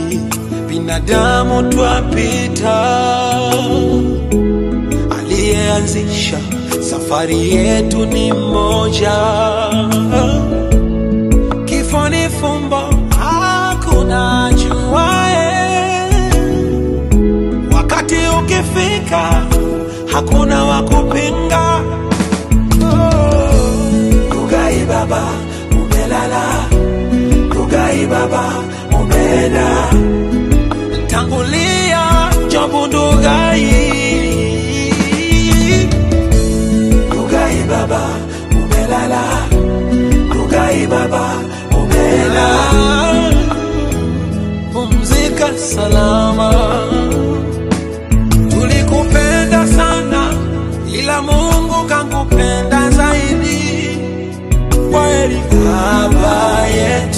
binadamu twapita, aliyeanzisha safari yetu ni mmoja. Kifo ni fumbo, hakuna ajuaye. Wakati ukifika, hakuna wa kupinga. Rugai baba, umelala. Rugai baba, umeenda. Tangulia Jobu Ndugai. Rugai baba, umelala. Rugai baba, umeenda. Pumzika salama. Tulikupenda sana, ila Mungu kankupenda zaidi. Kweli baba yetu